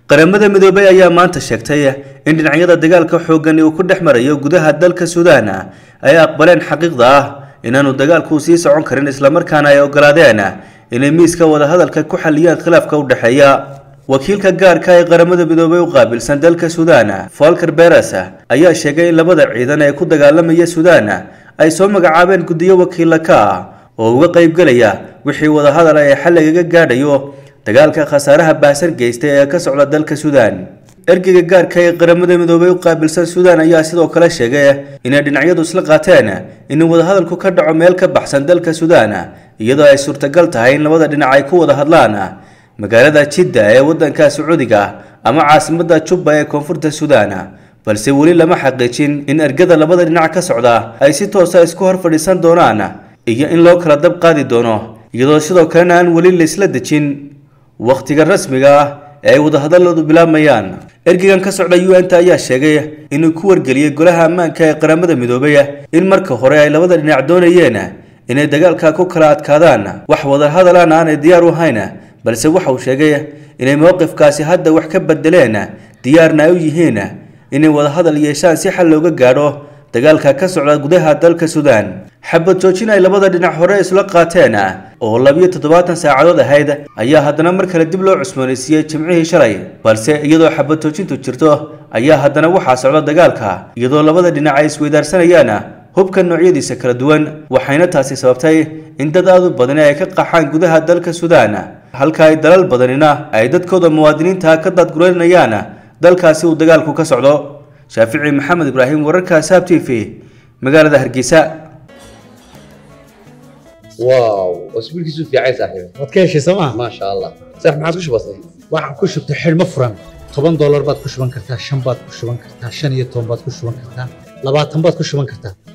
qaramada midoobay ayaa maanta sheegtay in dhinacyada dagaalka xoogani uu ku dhex marayo gudaha dalka suudaan ay aqbaleen xaqiiqda ah inaanu dagaalku sii socon karin islamarkaana ay ogolaadeen inay miiska wadahadalka ku xaliyaan khilaafka u dhexeeya wakiilka gaarka ee qaramada midoobay u qaabilsan dalka suudaan folker beres ayaa sheegay in labada ciidan ee ku dagaalamaya suudaan ay soo magacaabeen guddiyo wakiila ka ah oo uga qaybgelaya wixii wadahadal ee xal lagaga gaadhayo dagaalka khasaaraha baahsan geystay ee ka socda dalka suudaan ergeyga gaarka ee qaramada midoobay u qaabilsan suudaan ayaa sidoo kale sheegay inay dhinacyadu isla qaateen in wadahadalku ka dhaco meel ka baxsan dalka suudaan iyadoo ay suurtagal tahay in labada dhinac ay ku wada hadlaan magaalada jidda ee waddanka sacuudiga ama caasimadda jubba ee koonfurta suudaan balse weli lama xaqiijin in ergada labada dhinac ka socda ay si toosa isku hor fadhiisan doonaan iyo in loo kala dab qaadi doono iyadoo sidoo kalena aan weli laysla dejin wakhtiga rasmiga ah ee ay wadahadalladu bilaabmayaan ergeygan ka socda u n ta ayaa sheegay inuu ku wargeliyey golaha ammaanka ee qaramada midoobay in marka hore ay labada dhinac doonayeen inay dagaalka ku kala adkaadaan wax wadahadalaan aanay diyaar u ahayn balse waxa uu sheegay inay mowqifkaasi hadda wax ka bedeleen diyaarna ay u yihiin inay wadahadal yeeshaan si xal looga gaadho dagaalka ka socda gudaha dalka suudaan xabad joojin ay labada dhinac hore isla qaateen oo labiyo toddobaatan saacadood ahayd ayaa haddana mar kale dib loo cusboonaysiiyey jimcihii shalay balse iyadoo xabad joojintu jirto ayaa haddana waxaa socda dagaalka iyadoo labada dhinac ay isweydaarsanayaan hubka noocyadiisa kala duwan waxayna taasi sababtay in dad aad u badani ay ka qaxaan gudaha dalka suudaan halka ay dalal badanina ay dadkooda muwaadiniinta ka daadgureynayaan dalkaasi uu dagaalku ka socdo shaafici maxamed ibraahim wararka saab t v magaalada hargeysa واو واسبوع كيسو في عايز صاحبي waad ka heshay sooma ما شاء الله صح ما عاد كش بسيط waxaan ku shubtay xidhmo furan toban doolar baad ku shuban kartaa shan baad ku shuban kartaa shan iyo toban baad ku shuban kartaa labaatan baad ku shuban kartaa